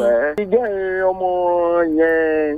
ẹ ìjẹ́ ọmọ yẹn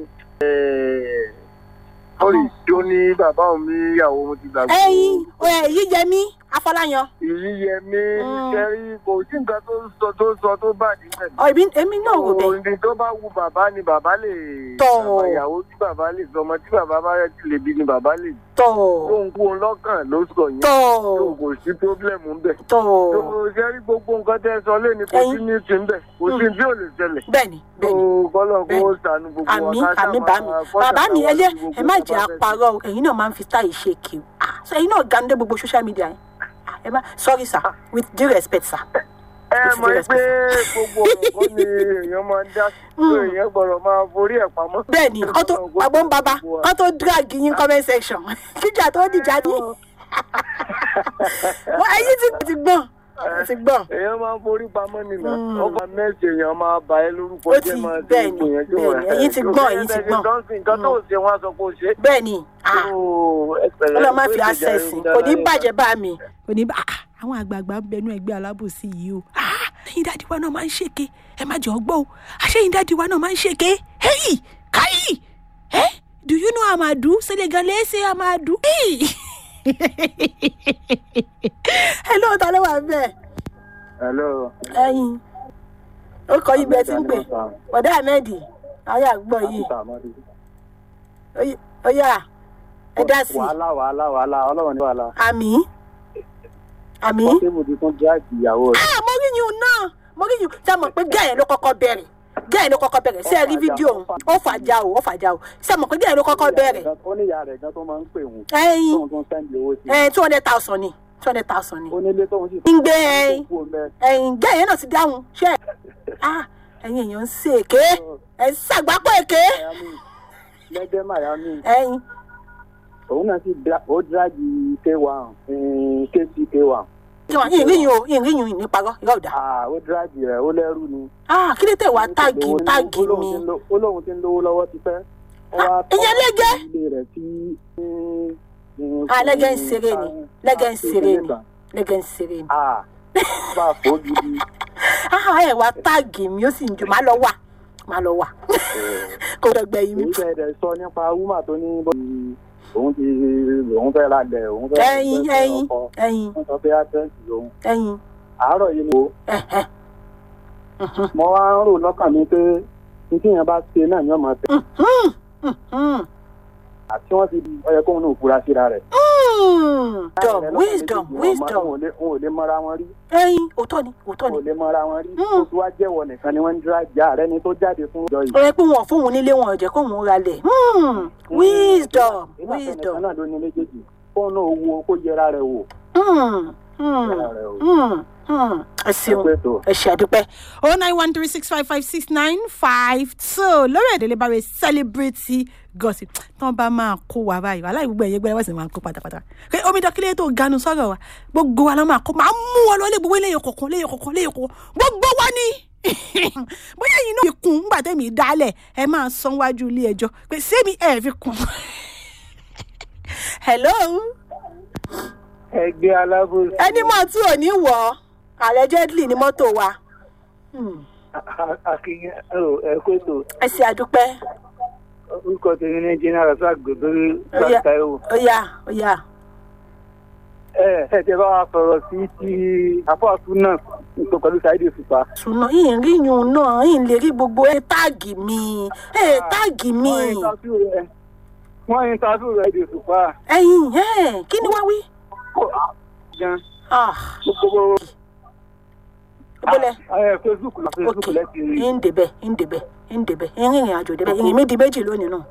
ó lè jó ní bàbá mi ìyàwó mo ti gbàgbé. ẹyin èyí yẹ mí afọláyan ìyíyẹmí Mm. kẹrí kò sí nǹkan tó sọ tó sọ tó bà níbẹ̀. ọ èmi èmi náà rò bẹ́ẹ̀ òní tó bá wu bàbá ni bàbá lè. Tọ́. bàbá ìyàwó tí bàbá lè sọ ọmọ tí bàbá bá rẹ̀ ti lè bí ni bàbá lè. tọ̀ ohun kú òun lọ́kàn ló sọ yẹn. tọ̀ tó kò sí pírọ́blẹ̀mù ń bẹ̀. tọ̀ tó kẹrí gbogbo nǹkan tẹ́ sọ lé ní kò sí ní ti ń bẹ̀ kò sí tí ò lè ṣẹlẹ̀. bẹ́ẹ̀ni tó bẹ́ẹ̀ni kọ́lọ̀ kó bẹ́ẹ̀ni. sànù gbogbo wa àmì ká àmì sáà bá mi máa fọ́jà bàbá mi káwá ẹlẹ sí gbogbo ẹ má nǹkan jẹ́ bá fẹ́ àparọ́ o ẹ̀yin náà máa ń fi táyì ṣe kí o Ah, so ẹ̀yin náà gandé gbogbo social media yẹn Ah, ẹ má sorry sir with due respect sir. ẹ Kò sí mọ̀ direct pé gbogbo ọ̀rọ̀ kọ́ ni èèyàn máa ń dá sí pé èèyàn gbọ́dọ̀ máa forí ẹ̀ pamọ́. bẹ́ẹ̀ni kọ́ tó àgbo ń bàbá kọ́ tó drag yín comment section kíjà tó dìjà ní. Wọ́n- ẹ̀yin ti ti gbọ́n ẹ ti gbọ́n èèyàn máa ń forí pamọ́ nìyà Mm. ọkọ̀ mẹ́sì èèyàn máa bà ẹ́ lórúkọ Ó jẹ́ ti- máa ṣe bẹ́ẹ̀ni, ipò yẹn tí bẹ́ẹ̀ni, wọ́n ẹ̀yin ti gbọ́n, ẹ̀yin ti gbọ́n. nǹkan tó ṣe wọ́n á sọ pé ó ṣe. bẹ́ẹ̀ni ah, ọlọ́run má fi access kò ní bàjẹ́ bá mi. kò ní bá ah, àwọn àgbààgbà ń bẹnu ẹgbẹ́ alábòsí yìí o Ah, ẹ̀yin dáàdi wa náà máa ń ṣèké ẹ má jọ gbọ́ o àṣẹyìn dáàdi wa náà máa ń ṣèké hey káyì eh do you know amadu senegalese amadu. Hey. hello ta ló wà bẹ́ẹ̀ hello. ẹ̀yin ó kọ ibẹ̀ tí ń pè ọ̀dà ahmed ayé àgbọ̀ yìí ó yà ẹ dá sí i wàhálà wàhálà wàhálà ọlọ́run ní wàhálà. àmì àmì. pọ́sibù ti tún jáàkì ìyàwó rẹ̀. ah mo rí yín náà mo rí yín ṣe mọ̀ pé gẹ́ẹ̀ ló kọ́kọ́ bẹ̀rẹ̀ gẹ́ẹ̀ ló kọ́kọ́ bẹ̀rẹ̀ ṣé ẹ rí fídíò òun ó fàjà o ó fàjà o ṣe mọ̀ pé gẹ́ẹ̀ ló kọ́kọ́ bẹ̀rẹ̀ ó ní ìyá rẹ̀ gan tó máa ń pè wọ́n ẹyin tóun tó ń sẹ́ndì owó sí. ẹyin two hundred thousand ni two hundred thousand ni ó nílé tóun sì ń gbé ẹyin kú ọmọ ẹ̀. ẹyin gẹ́ẹ̀ yẹn náà ti dáhùn ṣe ah ẹyin èèyàn ń ṣe èké ẹ̀ ń ṣàgbápọ̀ èké Miami lẹ́gbẹ́ Miami ẹyin òun náà sì dra- ó dráàgì k1 mm, kc k1 kí wọn yìnyín yìnyín o yìnyín yìnyín ní parọ́ irọ́ ọ̀dà Ah, ó dráàgì rẹ̀ ó lẹ́rù ni. ah kí ló tẹ̀ wá táàgì Ó lóun- táàgì ó lóun mi ti ń lo- ó lóun ti ń lówó lọ́wọ́ ti pẹ́. Ó wá tọ́ ìyẹn lẹ́gẹ́. ilé rẹ̀ tí ah lẹ́gẹ̀ ń ṣeré ni lẹ́gẹ̀ ń ṣeré ni lẹ́gẹ̀ ń ṣeré ni Ah, bá a fò ó gidi. ah ẹ̀ wá táàgì mi ó sì ń jù má lọ wà má lọ wà kò dọ̀gbẹ́ yìí mi. èyí tẹ̀ ẹ̀ sọ nípa wúmà tó ní bó òun ti òun fẹ́ ra lẹ̀ òun fẹ́ ẹyin fẹ́ ẹyin ọkọ. ẹyin wọ́n sọ pé àdírẹ́sì lòun. ẹyin àárọ̀ yìí mo ẹhẹ mo wá ń rò lọ́kàn mi pé ní tí yẹn bá ṣe náà ni wọ́n máa tẹ̀. àti wọ́n ti ọyẹ kóun náà fura síra rẹ̀. wisdom wisdom wisdom wọn ò lè mọra wọn rí ẹyin òótọ́ ni òótọ́ wọn ò ni lè mọra wọn rí Mm. oṣù wa jẹ́wọ́ nìkan ni wọ́n ń dúrà jà rẹ ni tó jáde fún ìjọ yìí. ó yẹ pé wọn fún òun nílé wọn ò jẹ́ kó òun ralẹ̀ Hmm, wisdom nígbà tó nìkan wisdom náà ló ní méjèèjì fóun náà wo kó yẹra rẹ̀ wò. Hmm, hmm, yẹra rẹ̀ wò. hmm, hmm. ẹ ẹ ṣeun pé tó. ẹ ṣe àdúpẹ́. oh nine one three six five five six nine five two lórí èdè lè bá rẹ celebrity gossip tán bá máa kó wa báyìí wàhálà ìgbogbo ẹ̀yẹ gbẹ́rẹ́ wọ́n sì máa kó pátápátá pé omi dọ́kílẹ̀ tó ganu sọ̀rọ̀ wa gbogbo wa ló máa kó máa mú wọn lọ lé gbogbo eléyìí kọ̀ọ̀kan léyìí kọ̀ọ̀kan léyìí kọ̀ọ̀kan gbogbo wa ni bóyá yìí náà fi kún nígbà tẹ́mi dálẹ̀ ẹ máa san wájú ilé ẹjọ́ pé sẹ́mi ẹ̀ fi kún. hello ẹgbẹ́ alábòsí ẹni mọ̀ tí ò ní wọ̀ ọ́ allegedly ni mọ́tò wa Hmm, akínyẹ ẹ pé tó ẹ ṣe àdúpẹ́ orúkọ tèmi ní jìnnà rasak gbẹgbẹrẹ Ó yá. gbàtàìwò. ó yá ó yá ẹ ẹ tẹ bá wa sọ̀rọ̀ sí ti àfọ̀tún náà nípa pẹ̀lú Saheed Òṣùpá. ṣùnà yìí rí yun náà yìí lè rí gbogbo ẹ táàgì mi ẹ táàgì mi wọ́n interview rẹ̀ wọ́n interview rẹ̀ Saheed Òṣùpá. ẹyin ẹ kí ni wá wí. gan Ah, gbogbo ìbọlẹ̀ ẹ Facebook la Facebook ok lẹ́tì rí. ń débẹ̀ ń débẹ̀ ń débẹ̀ ń rìnrìn àjò débẹ̀ ìrìn mi di méjì lónìí náà.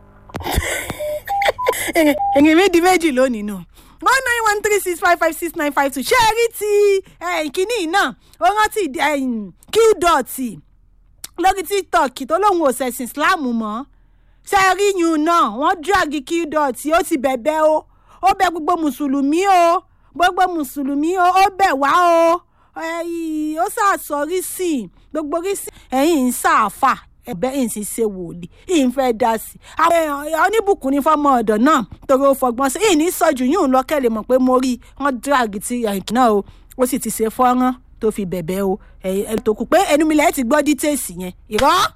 èyàn mi di méjì lónìí nù one nine one three six five five six nine five two ṣé ẹ rí ti eh, kínní náà ó rántí qdot lórí tiktok tó lóun ò ṣẹ̀sìn islam mọ́ ṣé ẹ rí yun náà wọ́n drag qdot ó ti bẹ̀bẹ̀ o ó bẹ̀ gbogbo mùsùlùmí o gbogbo mùsùlùmí o ó bẹ̀ wá o ẹ̀yìn ó ṣàṣọrí sí i gbogbo rí sí ẹ̀yìn ń ṣàfà ẹ̀bẹ̀ yìí sì ṣe wòlíì yìí ń fẹ́ dá sí i. àwọn èèyàn oníbùkún ní fọ́mọ ọ̀dọ̀ náà torí ó fọgbọ́n sí i yìí ní sọ́jú yìí ń lọ kẹ́lẹ̀ mọ̀ pé mo rí i wọ́n drag ti ẹ̀yìn náà o ó sì ti ṣe fọ́nrán tó fi bẹ̀bẹ̀ o ẹ̀yìn tó kù pé ẹnu mi lẹ́yìn ti gbọ́ dítèsì yẹn ìrọ́